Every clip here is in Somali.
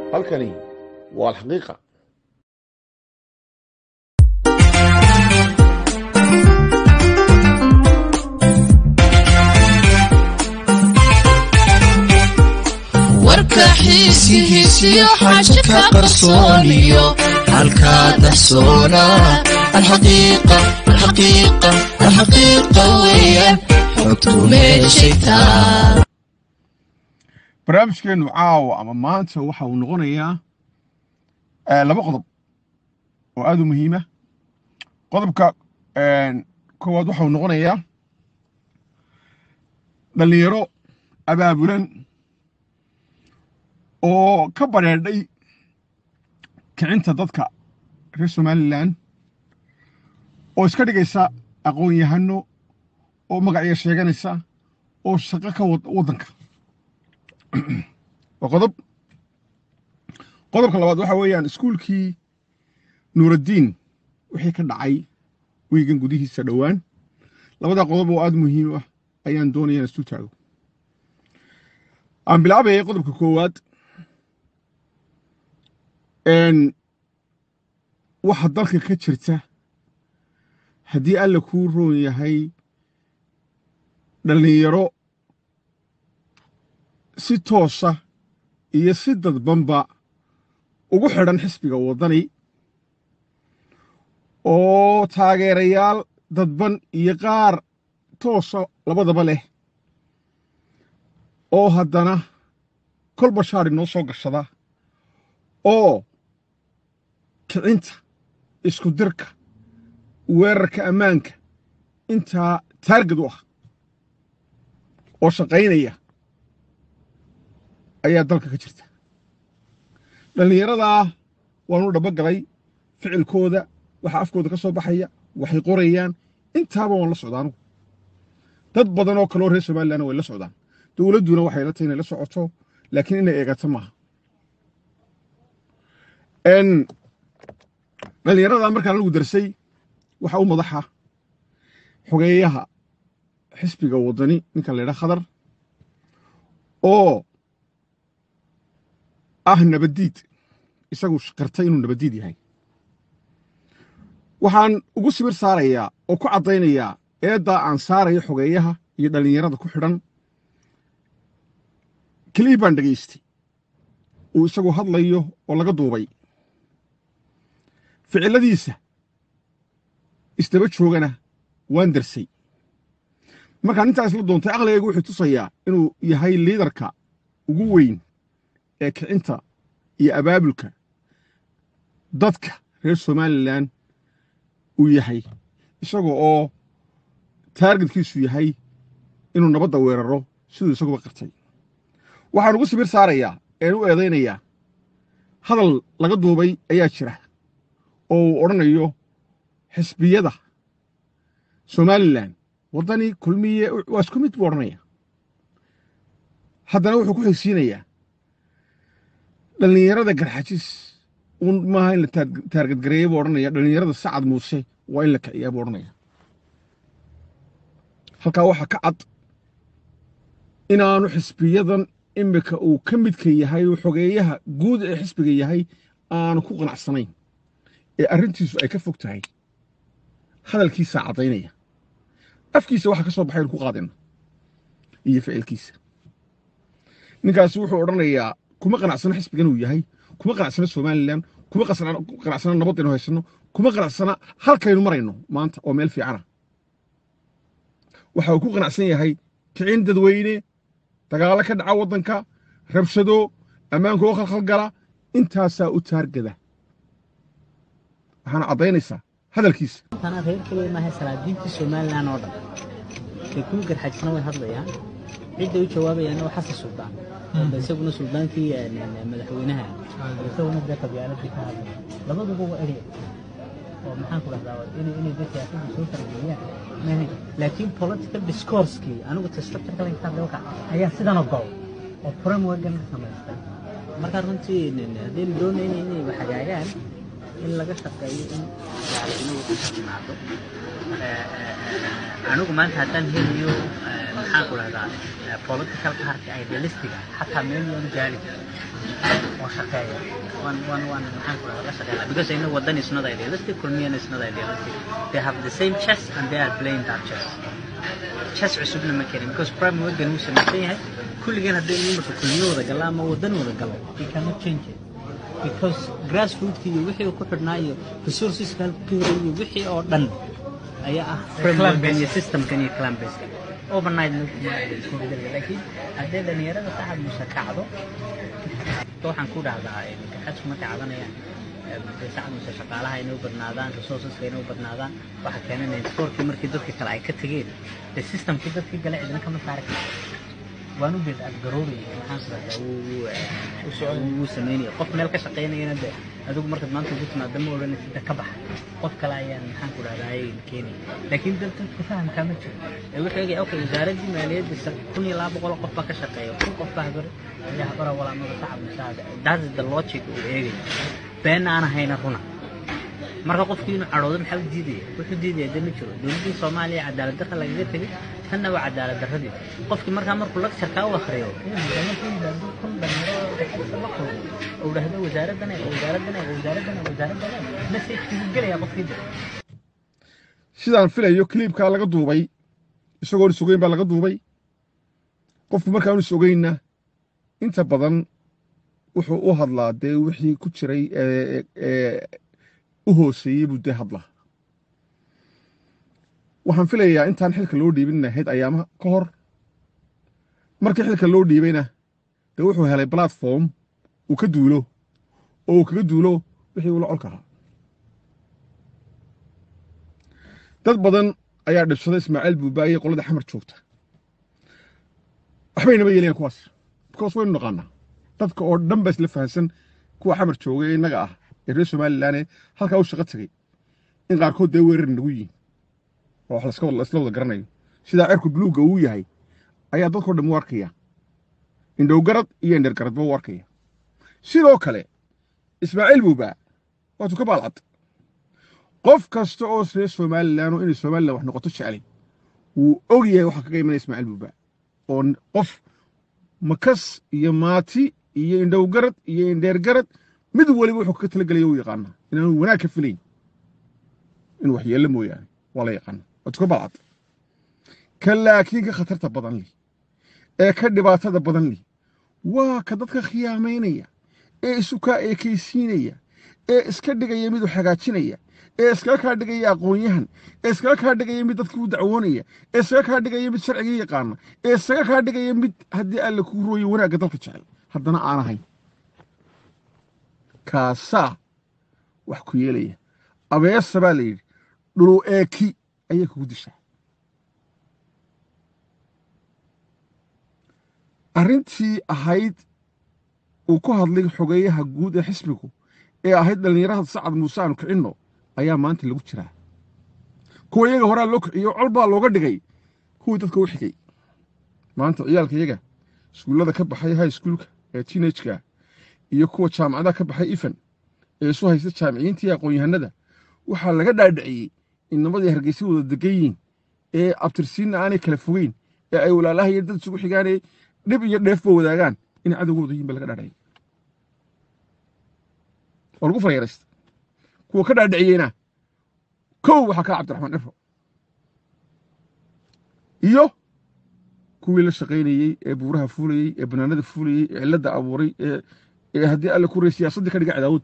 halkani waa alxaqiiqa warka xiisihiisiyo xaja ka qarsooniyo halkaa dahsoona alxaqiiqa alxaqiiqa alxaqiiqa weeyaan xogtu meeshay taa barnaamijkeenu caawa ama maanta waxa uu noqonayaa eh, laba qodob oo aad u muhiima qodobka eh, koowaad waxa uu noqonayaa dhallinyaro abaabulan oo ka badheedhay kicinta dadka reer somalilan oo iska dhigaysa aqoon-yahano oo magacyo sheeganaysa oo shaqo ka wad waddanka waa qodob qodobka labaad waxa weeyaan iskuulkii nuuraddiin wixii ka dhacay wiigan gudihiisa dhowaan labada qodob oo aada muhiim ah ayaan doonaya in isu taago aan bilaabayay qodobka koowaad n waxa dalka ka jirta haddii alla kuu roon yahay dhallinyaro si toosa iyo si dadbanba ugu xidhan xisbiga waddani oo taageerayaal dadban iyo qaar toosa labadaba leh oo haddana kolba shaari noo soo gashada oo kicinta isku dirka weerarka ammaanka intaa taargad u ah oo shaqaynaya ayaa dalka ka jirta dhallinyaradaa waanu dhaba galay ficilkooda waxa afkooda ka soo baxaya waxay qorayaan intaaba waan la socdaa anugu dad badan oo kaleoo reer somalilandna way la socdaan dowladduna waxay la tahay inay la socoto laakiin inay eegato maaha n dhallinyaradaa markaan lagu darsay waxa u madaxa xogeeyaha xisbiga waddani ninka la ydhaha khadar oo ah nabaddiid isagu qartay inuu nabaddiid yahay waxaan ugu sibir saarayaa oo ku caddaynayaa eeddaa aan saarayo xogeeyaha iyo dhallinyarada ku xidhan kelii baan dhegaystay uu isagu hadlayo oo laga duubay ficilladiisa isdaba joogana waan darsay markaan intaa isla doontay aqligaygu wuxuu tusayaa inuu yahay liidarka ugu weyn ee kicinta iyo abaabulka dadka reer somalilan uu yahay isaga oo taargetkiisu yahay inuu nabadda weeraro siduu isaguba qartay waxaan ugu sibir saarayaa een u eedaynayaa hadal laga duubay ayaa jira oo uu odhanayo xisbiyada somalilan waddani kulmiye waa isku mid buu odhanaya haddana wuxuu ku xigsiinayaa dhallinyarada garxajis un maaha in la taargadgareeya buu odhanaya dhallinyarada sacad muuse waa in la kiciyaa buu odhanaya halkaa waxaa ka cad inaanu xisbiyadan imika uu ka midka yahay oo xogeeyaha guud ee xisbiga yahay aanu ku qanacsanayn ee arrintiisu ay ka fog tahay hadalkiisaa caddaynaya afkiisa waxa ka soo baxay inu ku qaadina iyo ficilkiisa ninkaasi wuxuu odhanayaa kuma qanacsana xisbigan uu yahay kuma qanacsana somalilan kuma qanacsana nabadaynu haysano kuma qanacsana halkaynu marayno maanta oo meel fiicana waxa uu ku qanacsan yahay kicin dadweyne dagaalo ka dhaca waddanka rabshado ammaanka oo khalkhalgala intaasaa u taargada waxaana caddaynaysaa hadalkiisa tana reer keliya maaha salaadiintii somalilan oo dhan ee kuwa garxajisna way hadlayaan cidday u jawaabayaanna waa xasan suldaan oo isaguna suldaankii madaxweynaha isaguna dee qabyaaladii ka hadlaya labaduba waa erya oo maxaan ku dhahdaa inay inay dee siyaasadda soo fargeliyaan maahayn laakiin political discoursekii anigu ta structureka laga hadlay waxa ayaa sidan ogol oo frameworkan ka samaystay marka runtii haddaynu doonayna inay wax hagaagaan in laga shaqeeyo in gaalnimadu ka timaado anigu maanta haddaan helayo maxaan ku dhahdaa political party idealistic ah xataa meel yoonu gaari oo shaqeeya waan waan waan maxaan ku dhahdaa la shaqeeya because I know wadan is not idealistic kulmiyan is not idealistic they have the same chess and they are playing that chess chess cusubna ma keenin because prime wadan uu samaysan yahay kulligeen haddii imarka kulmiyo wada gala ama wadan wada galo we cannot change it because grassrootki iyo wixii uu ku xidhnaa iyo resourceska halku ka helay iyo wixii oo dhan ayaa ah frameworkan iyo systemkan iyo clan baseka overnight ma kuma isku bedeli laakiin haddii dhalinyarada saxad musa kacdo waxaan ku dhahdaa kaxadku markay cabanayaan saxad musa shaqaalaha inay u badnaadaan resourceska inay u badnaadaan waxa keenanaya sportkii markii dadka kale ay ka tegeen de systemkii dadkii gale cidina kama saari karto waan u geed garoobay maxaan ku dhahdaa wuu sameynaya qof meel ka shaqeynayana de adigu markaad maanta ugu timaado ma odhanaysa de ka baxa qof kale ayaan maxaan ku dhahdaa ayay keenaya laakiin dad dadka fahamkaa ma jiro ee wuxuu eegaya okay wasaaraddii maaliyadda kun iyo laba boqol qof baa ka shaqeeya kun qof baa habar ayaa habara walaamada shacab masaada that is the logic uu eegaya beenna aan ahayna runa marka qofkii inuu cadhoodo maxaa u diidaya wuxuu diidaya de ma jiro dowladdii soomaaliya cadaalad darra lagaga tegay tanna waa cadaalad darradii qofkii markaa markuu lectureka u akriyo inuu markuu yimaado kun dhalinyaro dhaxalisa la kulmo uu dhahdo wasaaraddan ee wasaaraddan ee wasaaraddan ee wasaaraddan ee messagekii gelaya qofkii de sidaan filayo kliibkaa laga duubay isagoon is ogeyn baa laga duubay qofku markaan is ogeynna inta badan wuxuu u hadlaa dee wixii ku jiray u hooseeyey buu dee hadlaa waxaan filayaa intaan xilka loo dhiibin ahayd ayaamaha ka hor markii xilka loo dhiibayna dee wuxuu helay platform uu ka duulo oo uu kaga duulo wixii ula colka ahaa dad badan ayaa dhibsada ismaaciil buubaaye qolada xamar joogta waxbaynaba yeelayan kuwaas because waynu naqaanaa dadka oo dhan ba isla fahansan kuwa xamar jooga ee innaga ah ee reer somalilanee halkaa u shaqo tegey in qaarkood dee weerar nagu yihin oo wax laisla wada garanayo sidaa cerku buluugga uu yahay ayaa dadkao dhan u arkaya indhowgarad iyo indhergaradba u arkaya sidoo kale ismaaciil buubaa waatuu ka baalcad qof kasta oo reer somalilan oo inay somalilan wax noqoto jeclay wuu og yahay waxaa kaga imanaya ismaaciil buubaa oo qof makas iyo maati iyo indhowgarad iyo indheergarad mid waliba wuxuu kaga talagelaya u yaqaanaa inaanu wanaag ka filayn inuu wax yeello mooyaane waa la yaqaana waatuu ka baalcad ka laakiin ka khatarta badan leh ee ka dhibaatada badan leh waa ka dadka khiyaamaynaya ee isukaa eekaysiinaya ee iska dhigaya miduu hagaajinaya ee iskaga kaa dhigaya aqoon-yahan ee iskaga kaa dhigaya mid dadkii u dacwoonaya ee iskaga kaa dhigaya mid sharciga yaqaana ee iskaga kaa dhigaya mid haddii alle kuu rooyo wanaagga dalka jecel haddana aan ahayn kaasaa wax ku yeelaya abeesa baa la yidhi dhulu eeki ayay kugu dishaa arrintii ahayd uu ku hadlay xogeeyaha guud ee xisbigu ee ahayd dhallinyarada sacad muuse aanu kicinno ayaa maanta lagu jiraa kuwa iyaga horaa loo kiciyo col baa looga dhigay kuwii dadka u xigay maanta ciyaalka iyaga iskuullada ka baxay high schoolka ee teenageka iyo kuwa jaamacadaha ka baxay ifan ee isu haysta jaamiciyiintii aqoon-yahanada waxaa laga dhaadhiciyey in namadii hargeysa wada degan yihiin ee abtirsiinna aanay kala fogeyn ee ay walaalahayo dad isugu xigaanee dhib iyo dheefba wadaagaan inay cadowgooda yihin ba laga dhaadhiciyey waa lagu fareeraysta kuwa ka dhaadhiciyeyna kow waxaa kaa cabdiraxmaan cifro iyo kuwii la shaqaynayey ee buuraha fuulayey ee banaanada fuulayey ee cilladda abuuray ee haddii alle ku rey siyaasaddii ka dhiga cadaawodda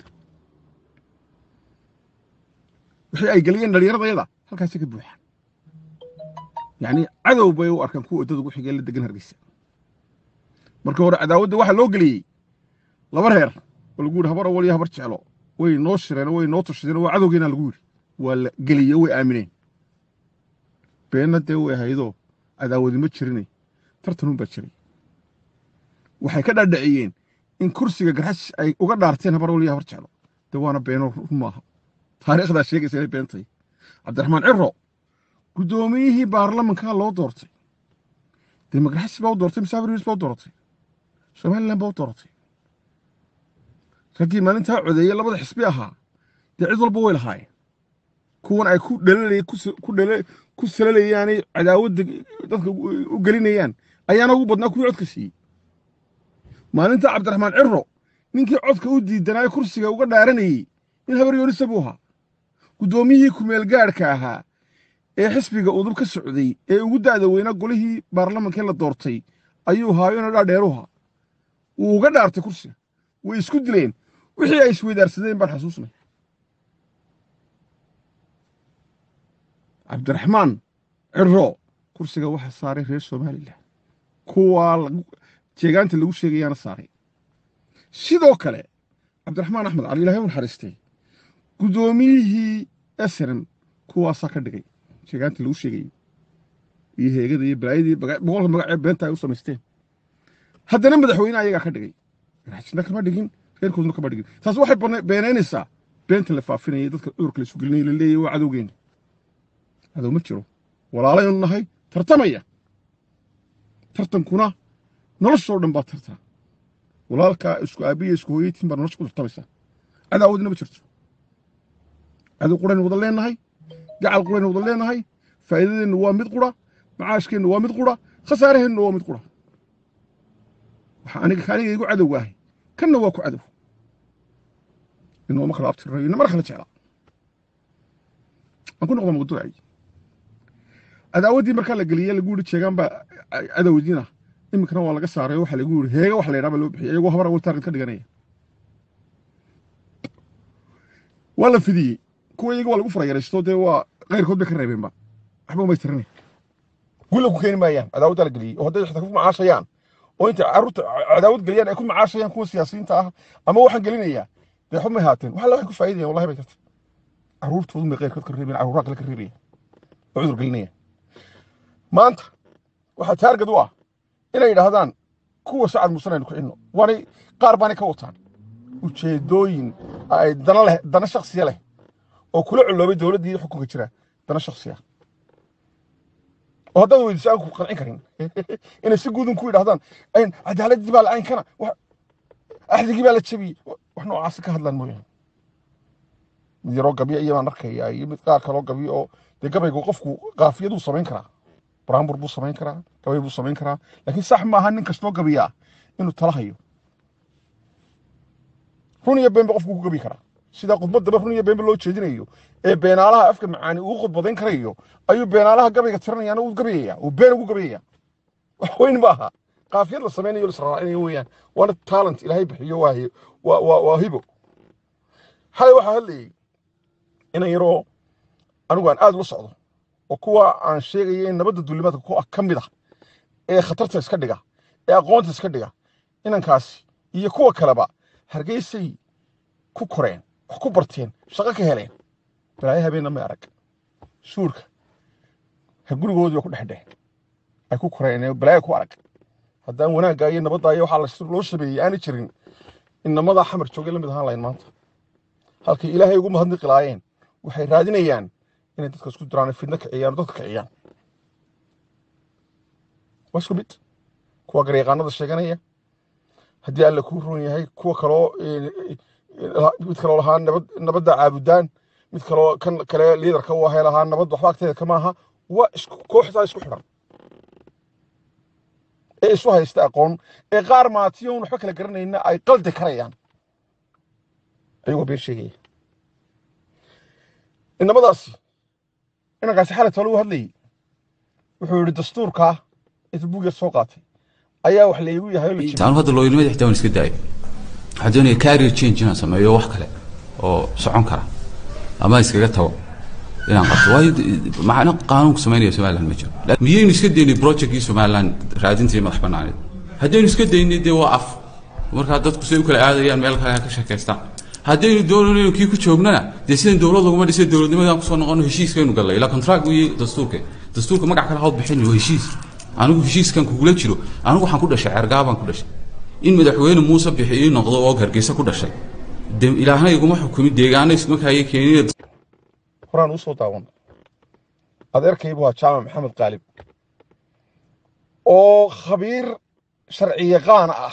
wixii ay geliyeen dhallinyaradayada halkaasay ka buuxaan yacni cadow bay u arkaan kuwa waddada ugu xigee la degan hargeysa markii hore cadaawadda waxaa loo geliyey laba reer oo lagu yidhi habar awal iyo habar jeclo way noo shireen way noo tushadeen waa cadowgeena lagu yidhi waa la geliyey way aamineen beenna dee way ahaydoo cadaawadi ma jirinay tartanun baa jiray waxay ka dhaadhiciyeen in kursiga garxash ay uga dhaarteen habar awal iyo habar jeclo dee waana beeno run maaha taariikhdaa sheegaysa inay beentay cabdiraxmaan ciro guddoomiyihii baarlamankaa loo doortay dee magarxash baa u doortay musaafir yunis baa u dooratay somalilan baa u dooratay raggii maalintaa codeeye labada xisbi ahaa dee cid walba way lahaayeen kuwan ay ku dhalalay ku dhala ku salalayaanay cadaawadda dadka u gelinayaan ayaana ugu badnaa kuwii codka siiyey maalinta cabdiraxmaan ciro ninkii codka u diidanaayo kursiga uga dhaaranayey nin habar yoonisa buu ahaa guddoomiyihii kumeel gaadhka ahaa ee xisbiga udub ka socday ee ugu da'da weynaa golihii baarlamankee la doortay ayuu haayona dhaadheeruha wuu uga dhaartay kursiga way isku dileen wixii ay isweydaarsadeen baan xasuusnay cabdiraxmaan ciro kursiga waxaa saaray reer somalilan kuwaa jeegaanta lagu sheegayaana saaray sidoo kale cabdiraxmaan axmed cali ilahay u naxariistay guddoomiyihii esrem kuwaasaa ka dhigay jeegaanta lagu sheegayay iyo heegada iyo balaayadii boqolka magacee beenta ay u samaysteen haddana madaxweyne ayagaa ka dhigay raajina kama dhigin reerkooduna kama dhigin taas waxay beenaynaysaa beenta la faafinayay dadka cudurka la isu gelinaya la leeyahy waa cadowgeena cadow ma jiro walaalaynu nahay tartamaya tartankuna noloshoo dhan baa tartaa walaalkaa isku aabiya isku hooyaytiin baa nolosha ku tartamaysaa cadaawadina ma jirto cadow quraynu wada leenahay gacal quraynu wada leenahay faa'iidadeennu waa mid qura macaashkeennu waa mid qura khasaaraheennu waa mid qura waxa aniga kaaniga igu cadowga ahay kanna waa ku cadow inooma kala abtirayo inamana kala jeclaa aan ku noqda mawduucay cadaawaddii markaa la geliyey lagu yidhi jeegaan baa cadowdiina iminkana waa laga saaray waxaa lagu yidhi heega wax la yidhaha baa loo bixiyay iyagoo habar awal taarget ka dhiganaya waa la fidiyey kuwa iyaga waa lagu farayaraysto dee waa qayrkood bay ka reebeenba waxba umay tiranay gulla ku keeni maayaan cadaawaddaa la geliyey oo hadday xitaa ku macaashayaan oo intay carruurta cadaawad geliyaan ay ku macaashayaan kuwa siyaasiyiinta ah ama waxaan gelinayaa dee xubmay haateen wax alla waxay ku faa'iidayaan wallahi bay jirta carruurtoodu bay qayrkood ka reebayaan carruuraa kale ka reebaya oo cudur gelinaya maanta waxaa taargad u ah inay yidhaahdaan kuwa sacad musan aynu kicinno waanay qaar baanay ka wataan ujeedooyin ay dana leh dana shaksiya leh oo kula culoobay dowladdii xukunka jira dana shaksiya oo haddaad weydiiso aan ku qancin karin inay si guudun ku yidhahdaan cadaaladdii baa la-aankana axdigii baa la jebiyey wax noocaasi ka hadlaan mooyaane mid yaroo gabyo iyo baan arkaya iyo mid qaar kaloo gabyo oo dee gabaygu qofku qaafiyaduu samayn karaa buraanbur buu samayn karaa gabay buu samayn karaa laakiin sax maaha nin kastoo gabiyaa inuu tala hayo run iyo beenba qofku ku gabi karaa sida khudbaddaba run iyo beenba loo jeedinayo ee beenaalaha afka macaani uu khudbadayn karayo ayuu beenaalaha gabayga tiranayaana uu gabayaya uu been ugu gabayaya wax weyn ma aha qaafiyad la samaynayo lasraacinayo weeyaan waana talent ilaahay bixiyo waa waa waa waa hibo xalay waxaa hadlayay inan yaroo anigu aan aad ula socdo oo kuwa aan sheegaya in nabadda duulimaadka ku ka mid ah ee khatarta iska dhiga ee aqoonta iska dhiga inankaasi iyo kuwa kaleba hargeysay ku koreen wax ku barteen shaqo ka heleen balaayo habeenna may arag shuurka gurigoodii ba ku dhexdheh ay ku koreen ee balaayo ku arag haddaan wanaagga iyo nabadda iyo waxaa loo shabeeyey aanay jirin inamadaa xamar joogay la mid ahaan lahayn maanta halkay ilaahay ugu mahadniqi laayeen waxay raadinayaan inay dadka isku diraan fidno kiciyaan oo dadka kiciyaan waa isku mid kuwa garyaqaanada sheeganaya haddii alle kuu roon yahay kuwa kaloo mid kaloo lahaa nabad nabadda caabudaan mid kaloo kan kale liidarka u ahay lahaa nabad waxba agteeda kama aha waa isku kooxdaa isku xidhan ee isu haysta aqoon ee qaar maatiyoon waxba kala garanayna ay qaldi karayaan ayagoo been sheegaya inamadaasi inankaasi xalat lagu hadlayay wuxuu yidhi dastuurkaa inta buug yar soo qaatay ayaa wax laygu yahay oo la jebiyey. taanu hadda looyinimada xitaa waan iska daayay waxaa doonaya career change inaan sameeyo wax kale oo socon kara ama iskaga tago inaan qabto waayo d- macno qaanuunku samaynaya somaliland ma jiro La- miyaynu iska daynay projectkii somaliland raadintii madax banaaneed haddaynu iska daynay dee waa af markaa dadku say u kala aadayaan meel kale ha ka sheekaystaan haddaynu doonayno kii ku joognana dee sidan dowlad laguma dhisay dowladnimadaan kusoo noqono heshiiskaynu gallay ilaa contract wiyi dastuurka dastuurka magac kale hawd bixin waa heshiis anigu heshiiskan kugula jiro anigu waxaan ku dhashay cergaabaan ku dhashay in madaxweyne muuse bixi ii noqdo oo hargeysa ku dhashay de ilaahna iguma xukumin deegaana isma kaaye keenina horaan usoo daawan adeerkaybu waa jaamac maxamed qaalib oo khabiir sharci yaqaan ah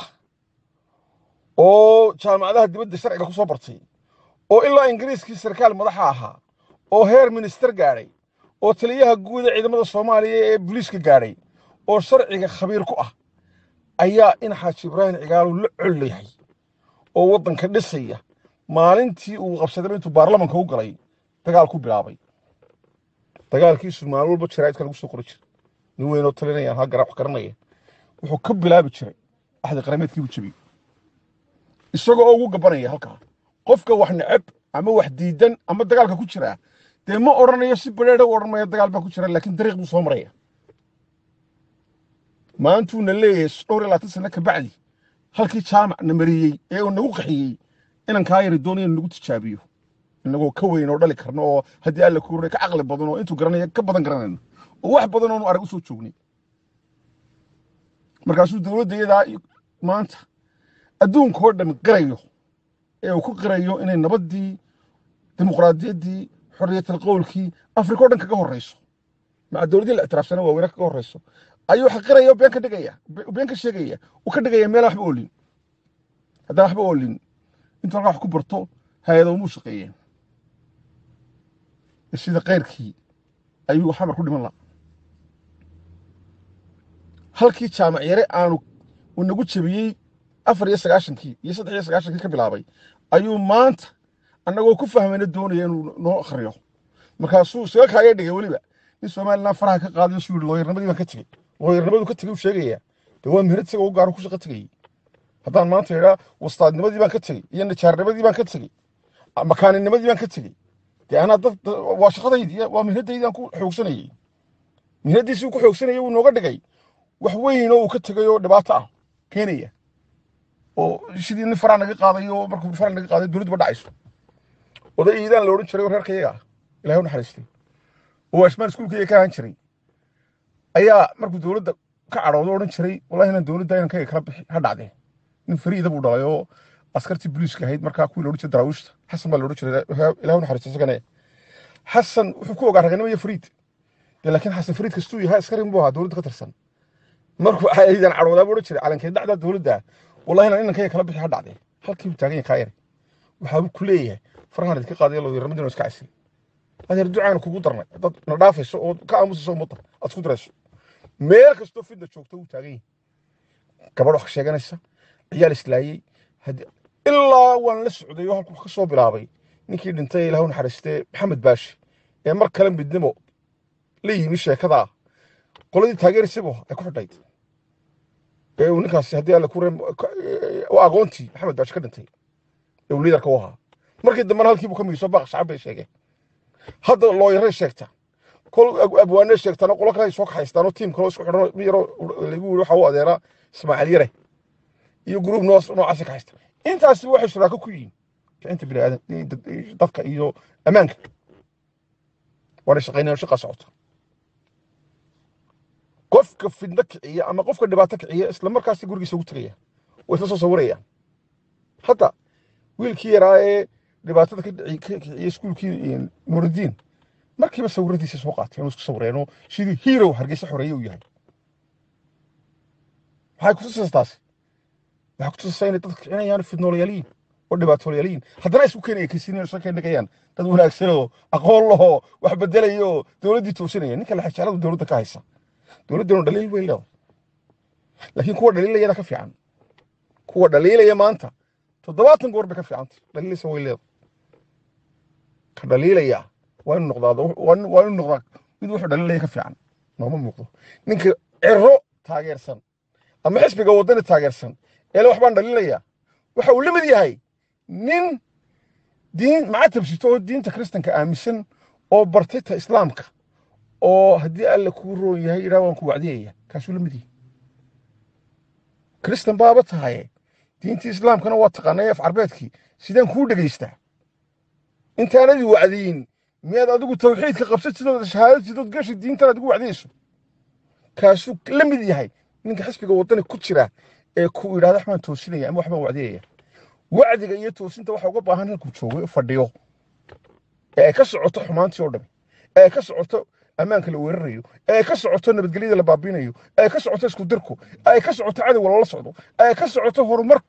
oo jaamacadaha dibadda sharciga ku soo bartay oo ilaa ingiriiskii sarkaal madaxa ahaa oo heer minister gaadhay oo taliyaha guud ee ciidamada soomaaliya ee booliiska gaadhay oo sharciga khabiir ku ah ayaa in xaaji ibraahim cigaalu la col yahay oo waddanka dhisaya maalintii uu qabsadaba intuu baarlamanka u galay dagaal ku bilaabay dagaalkiisu maalin walba jaraa'idka lagu soo qori jiray nin weynoo talinaya ha gara wax garanaya wuxuu ka bilaabi jiray axdi qarameedkiibu jebiyey isagoo oo ugu gabanaya halkaa qofka wax neceb ama wax diidan ama dagaalka ku jira dee ma odhanayo si badheedha u odhan maya dagaal baa ku jira laakiin dariiq buu soo maraya maantuuna leeyahay dhowr iyo labaatan sano ka bacdi halkii jaamac na mariyey ee uu nagu qaxiyey inan kaa yari doonaya nagu tijaabiyo inagoo ka weyn oo dhali karno oo haddii alla kuuray ka caqli badan oo intuu garanaya ka badan garanayno oo wax badan oonu arag u soo joognay markaasuu dowladda iyadaa maanta adduunka oo dhan qirayo ee uu ku qirayo inay nabaddii dimuqraadiyaddii xorriyatal qowlkii afrika o dhan kaga horreyso maca dowladdii la ictiraafsana waaweyne kaga horreyso ayuu wax qiraya oo been ka dhigaya been ka sheegaya uu ka dhigaya meelaan waxba oolin haddaan waxba oolin intuu halkaa wax ku barto hay-ado umuu shaqeeyeen sida keyrkii ayuu xamar ku dhiman laha halkii jaamac yare aanu uu nagu jebiyey afar iyo sagaashankii iyo saddex iyo sagaashankii ka bilaabay ayuu maanta annagoo ku fahmayna doonaya inuu noo akhriyo markaasuu isaga kaaya dhigay weliba nin somalilan faraha ka qaadayo suu yihi looyarnimadii baan ka tegey looyarnimadu ka tegey uu sheegaya dee waa meherad isaga u gaaro ku shaqo tegayey haddaan maanta idhaa wastaadnimadii baan ka tegey iyo najaarnimadii baan ka tegey makaaninimadii baan ka tegey dee anaa dad waa shaqadaydii waa mihnaddaydi aan ku xoogsanayey mihnaddiisii uu ku xoogsanayay wuu nooga dhigay wax weyn oo uu ka tegay oo dhibaato ah keenaya oo sidii nin faraa naga qaaday oo markuu faraa naga qaaday dowladdu ba dhacayso oday iidaan la odhan jiray oo reerka iyaga ah ilahay u naxariistay oo waashmaan iskuulkayga ka ahaan jiray ayaa markuu dowladda ka cadhoodo odhan jiray wallahi inaan dowladda inaan kaga kala bixi ha dhacdee nin fariida buu dhalay oo askartii booliiska ahayd markaa kuwii la odhan jiray daraawiishta xasan baa la odhan jiray ilahay u naxariistay isagane xasan wuxuu ku ogaa raganimo iyo fariid dee laakiin xasan fariid kastuu yahay askarin buu ahaa dowladda ka tirsan markuu iidaan cadhoodaa buu odhan jiray calankeed dhacdaa dowladda wallahi inaan inankayga kala bixi ha dhacdee halkii buu taagan yahay kaa yari waxaabuu ku leeyahay farahan idinka qaadaya looyarnimadina iska casil adeer ducaana kugu darnay dad na dhaafayso oo ka aamusayso ummadda aad isku dirayso meel kastoo fidna joogto wuu taagan yahay gabadh wax sheeganaysa ciyaal islaayey ilaa waan la socday oo halkuu ka soo bilaabay ninkii dhintay ilahu naxariistee maxamed baashi ee mar kale midnimo la yimi sheekadaa qoladii taageeraysabu ay ku xidhayd ee uu ninkaasi haddii alle ku aqoontii maxamed baashi ka dhintay ee uu liidarka u ahaa markii dambena halkiibuu ka migiso baaq shacab bay sheegeen hadda looyaray sheegta kol abwaanay sheegtana qolo kale ay soo kaxaystaan oo tiim kaloo isku xidhan mid yaroo lagu yiri waxa u adeera ismaaciil yare iyo gruub noos noocaasi kaxaysta intaasi waxay shuraako ku yihiin kicinta bini aadan dadka iyo ammaanka waana shaqaynayaan shaqa socota qofka fidno kiciya ama qofka dhibaato kiciya isla markaasi gurigiisa ugu tegaya way isla soo sawirayaan hadda wiilkii yaraa ee dhibaatada ka kiciyey iskuulkii nuurudiin markiiba sawiradiisa soo qaateen oo isku sawireenoo sidii hero hargeysa xoreeye uu yahay maxay kutusaysaa taasi waxay kutusaysaa inay dadka kicinayaan fidnoolayaaliin oo dhibaatoolayaaliin haddana isku keenaya kisiin isla keenagayaan dad wanaagsan oo aqoon lahoo wax bedelaya oo dowladdii toosinaya ninka laxajaaladu dowladda ka haysa dowladdanu dhaliil way leedahay laakiin kuwa dhaliilayada ka fiican kuwa dhaliilaya maanta toddobaatan goor bay ka fiicantay dhaliilaysa way leedahay ka dhaliilaya waa inu noqdaa waa inu noqdaa mid wuxuu dhaliilaya ka fiican nooma muuqdo ninka cero taageersan ama xisbiga waddani taageersan eele waxbaan dhaliilaya waxa uu la mid yahay nin diin macatab sito oo diinta kristanka aaminsan oo bartay ta islaamka oo haddii alle kuu roon yahay idhaa waan ku wacdiyaya kaasuu la mid yahay kristan baaba tahaye diintii islaamkana waa taqaanay af carbeedkii sidaan kuu dhegaystaa intaanadii wacdiyin miyaad adigu tawxiidka qabsatidoo shahaadatidood gashi diintan aad igu wacdiyayso kaasuu la mid yahay ninka xisbiga waddani ku jira ee ku idhahda waxbaan toosinaya ama waxbaan wacdiyaya wacdiga iyo toosinta waxa uga baahan halkuu joogo fadhiyo ee ay ka socoto xumaantii oo dhami ee ay ka socoto ammaanka la weerarayo ee ay ka socoto nabadgelyada la baabiinayo ee ay ka socoto isku dirku ee ay ka socoto cadowga loola socdo ee ay ka socoto horumarka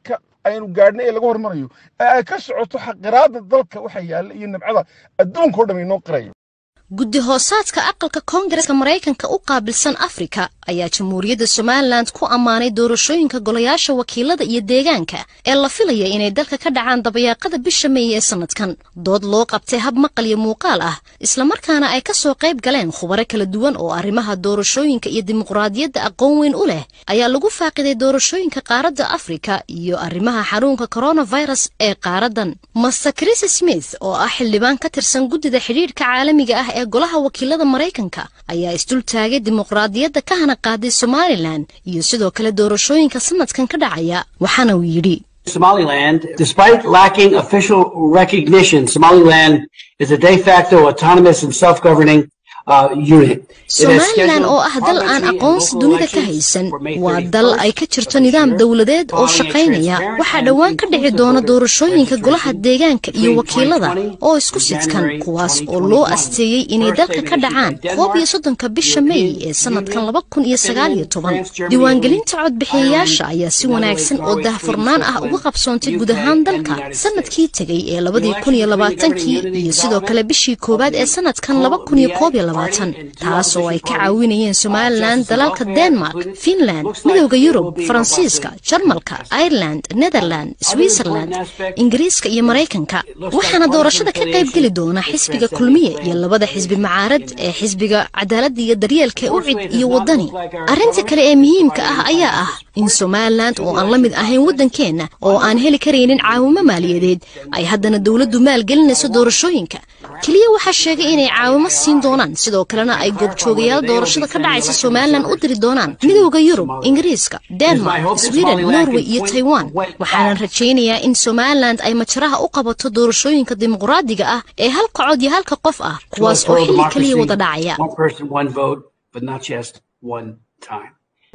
aynu gaadhnay ee laga hormarayo ee ay ka socoto xaqiraadda dalka waxa yaalla iyo nabcada adduunka oo dham inoo qirayo guddi hoosaadka aqalka koongareska maraykanka u qaabilsan afrika ayaa jamhuuriyadda somalilan ku ammaanay doorashooyinka golayaasha wakiilada iyo deegaanka ee la filaya inay dalka ka dhacaan dabayaaqada bisha meey ee sannadkan dood loo qabtay hab maqal iyo muuqaal ah islamarkaana ay ka soo qayb galeen khubaro kala duwan oo arrimaha doorashooyinka iyo dimuqraadiyadda aqoon weyn u leh ayaa lagu faaqiday doorashooyinka qaaradda afrika iyo arrimaha xanuunka coronavirus ee qaaradan master chris smith oo ah xildhibaan ka tirsan guddida xidhiidhka caalamiga ah ee golaha wakiilada maraykanka ayaa isdul taagay dimuqraadiyadda ka hana qaaday somalilan iyo sidoo kale doorashooyinka sanadkan ka dhacaya waxaana uu yidhi Somaliland, despite lacking official recognition, Somaliland is a de facto autonomous and self-governing uh, unit. It has somalilan scheduled oo ah dal aan parliamentary and aqoonsi local dunida ka elections haysan for May waa dal ay ka 31st jirto of this nidaam year, dowladeed oo following a shaqaynaya transparent waxaa and dhowaan ka dhici inclusive doona voter doorashooyinka golaha registration deegaanka iyo between wakiilada 2020 oo isku and sidkan January kuwaas oo 2021. loo asteeyey inay First, dalka they've ka been dhacaan issued by koob iyo Denmark, soddonka bisha European meey ee sanadkan Union, laba kun iyo sagaal iyo Finland, toban France, Germany, diiwaangelinta Italy, codbixiyayaasha Ireland, ayaa si Netherlands, wanaagsan oo Norway, daahfurnaan Sweden, ah uga Switzerland, qabsoontay UK, guud ahaan and the dalka United sanadkii States. tegay ee The labadii kun iyo elections between the labaatankii Government iyo Unity sidoo kale Development bishii of koowaad the ee sanadkan laba kun iyo koob iyo labaatan taas oo ay ka caawinayeen somalilan dalalka denmark finland midowda yurub faransiiska jarmalka ireland netherland switzerland ingiriiska iyo maraykanka waxaana doorashada ka qayb geli doona xisbiga kulmiye iyo labada xisbi macaarad ee xisbiga cadaaladda iyo daryeelka ee ucid iyo wadani arrinta kale ee muhiimka ah ayaa ah in somalilan oo aan la mid ahayn waddankeenna oo aan heli karaynin caawimo maaliyadeed ay haddana dowladdu maalgelinayso doorashooyinka keliya waxaa sheegay inay caawimo siin doonaan sidoo kalena ay goobjoogayaal doorashada ka dhacaysa somalilan u diri doonaan midowda yurub ingiriiska denmark sweden norway iyo taiwan waxaanan rajaynayaa in somalilan ay majaraha u qabato doorashooyinka dimuqraadiga ah ee halka cod iyo halka qof ah kuwaas oo xilli keliya wada dhacaya One person, one vote, but not just one time.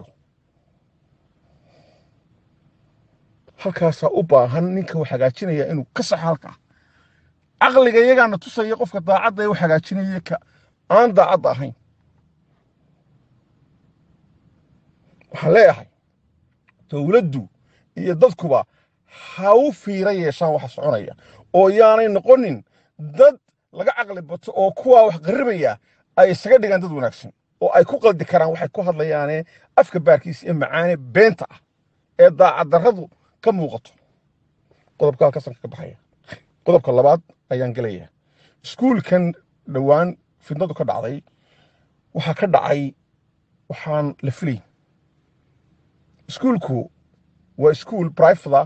halkaasaa u baahan ninka wax hagaajinaya inuu ka saxo halkaa caqliga iyagaana tusaya qofka daacadda ee wax hagaajinaya ka aan daacadda ahayn waxaan leeyahay dowladdu iyo dadkuba ha u fiira yeeshaan waxa soconaya oo yaanay noqonin dad laga caqli bato oo kuwaa wax qarribaya ay isaga dhigaan dad wanaagsan oo ay ku qaldi karaan waxay ku hadlayaane afka baarkiisa ee macaane beenta ah ee daacaddarradu ka muuqato qodobka halkaasan ka baxaya qodobka labaad ayaan gelayaa iskuulkan dhowaan fidnadu ka dhacday waxaa ka dhacay waxaan la filayn iskuulku waa iskuul brifada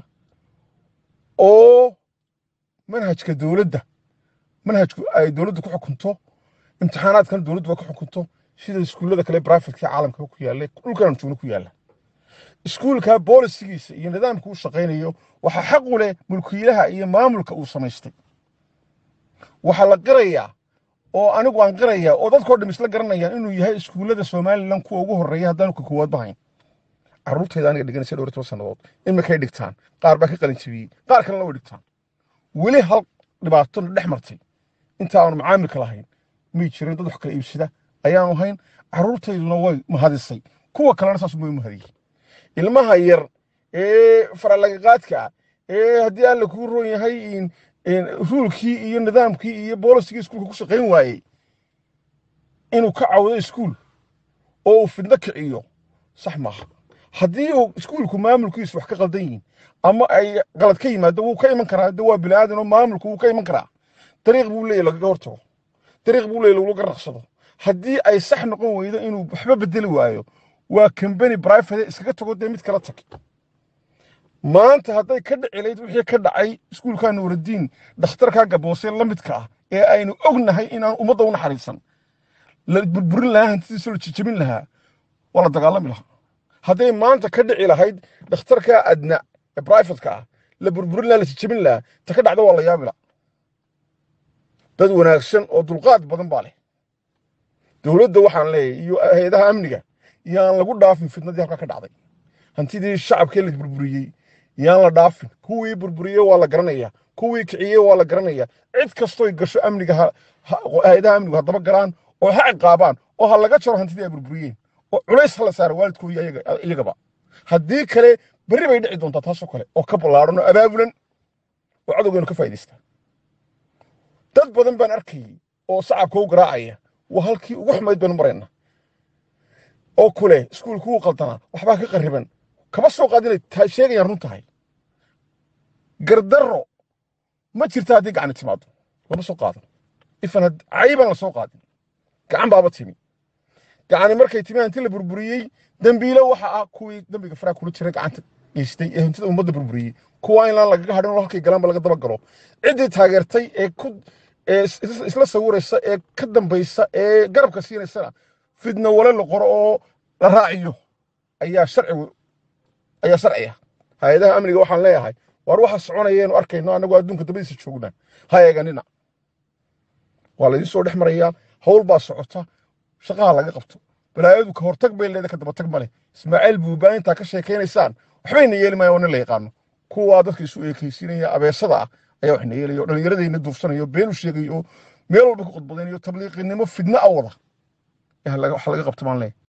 oo manhajka dowladda manhajku ay dowladdu ku xukunto imtixaanaadkan dowladduba ku xukunto sida iskuullada kale brifatka caalamka ku yaalla dhulkan joogno ku yaalla iskuulka boolisigiisa iyo nidaamka uu shaqaynayo waxaa xaq u leh mulkiilaha iyo maamulka uu samaystay waxaa la qirayaa oo anigu aan qirayaa oo dadkoo dham isla garanayaan inuu yahay iskuullada somalilan kuwa ugu horreeya haddaanu ka koowaad bahayn carruurtayda aniga dhiganaysa dhowr iyo toban sannadood imikay dhigtaan qaar baa ka qalin jabiyey qaar kalena way dhigtaan weli hal dhibaato na dhex martay inta aanu macaamilka lahayn may jirin dad wax kala iibsada ayaanu hayn carruurtayduna way mahadisay kuwa kalena saas way mahadiyey ilmaha yar ee faralagaqaadka ah ee haddii alla kuu roon yahay in- in ruulkii iyo nidaamkii iyo boolisigii iskuulka ku shaqayn waayey inuu ka cawdo iskuul oo uu fidno kiciyo sax maaha haddii uu iskuulku maamulkiisu wax ka qaldan yihiin ama ay qalad ka yimaado wuu ka iman karaa de waa bini aadan oo maamulku wuu ka iman karaa dariiq buu leeyahy lagaga hortago dariiq buu leeyahy lagula garnaqsado haddii ay sax noqon weydo inuu waxba bedeli waayo waa kambani brifate iskaga tago dee mid kala tag maanta hadday ka dhici layd wixii ka dhacay iskuulka nuuraddiin dhakhtarka gaboose la midka ah ee aynu ognahay inaan ummadda u naxariisan la burburin lahaa hantidiisa la jijabin lahaa waa la dagaalami lahaa hadday maanta ka dhici lahayd dhakhtarka adna ee brifatka ah la burburin lahaa la jijabin lahaa ta ka dhacda waa la yaabi lahaa dad wanaagsan oo dulqaad badan baa leh dowladda waxaan leeyahay iyo hay-adaha amniga yaan lagu dhaafin fitnadii halkaa ka dhacday hantidii shacabkee la burburiyey yaan la dhaafin kuwii burburiyey waa la garanaya kuwii kiciyey waa la garanaya cid kastoy gasho amniga ha- ha- hay-adaha amnigu haddaba galaan oo ha ciqaabaan oo ha laga jaro hantidii ay burburiyeen oo culays ha la saaro waalidkooda iyaga- iyagaba haddii kale berri bay dhici doontaa taasoo kale oo ka ballaaran oo abaabulan oo cadowgeenu ka faa'iidaysta dad badan baan arkayay oo sacabka u garaacaya waa halkii ugu xumayd baynu marayna oo kule iskuulku wuu qaldanaa waxbaa ka qarriban kama soo qaadinay taa sheegayaan run tahay gardarro ma jirta haddii gacani timaado lama soo qaadan ifan caybaan la soo qaadin gacan baaba timi gacani markay timi hanti la burburiyey dembiilo waxa ah kuwii dembiga faraa kula jiray gacanta geystay ee hantida ummadda burburiyey kuwa in laan lagaga hadhin oo halkay galaanba laga daba galo ciddii taageertay ee ku ee is- is- isla sawiraysa ee ka dambaysa ee garabka siinaysana fidna wale la qoro oo la raaciyo ayaa sharci ayaa sharciya hay-adaha amniga waxaan leeyahay waar waxa soconayeenu arkayno annagoo adduunka dabadiisa joognaa ha eeganina waa laydin soo dhex marayaa hawl baa socota shaqaha laga qabto balaayadu ka hortag bay leedahay ka dabatag male ismaaciil buubaa intaa ka sheekaynaysaan waxbayna yeeli maayaan waa nin la yaqaano kuwaa dadka isu eekaysiinaya abeesada ah ayaa waxna yeelaya oo dhallinyaradayna duufsanayo beenu sheegayo oo meel walba ku khudbadaynayo tabliiqinimo fidna a wada Eh, laga- wax laga qabto maan leeyahay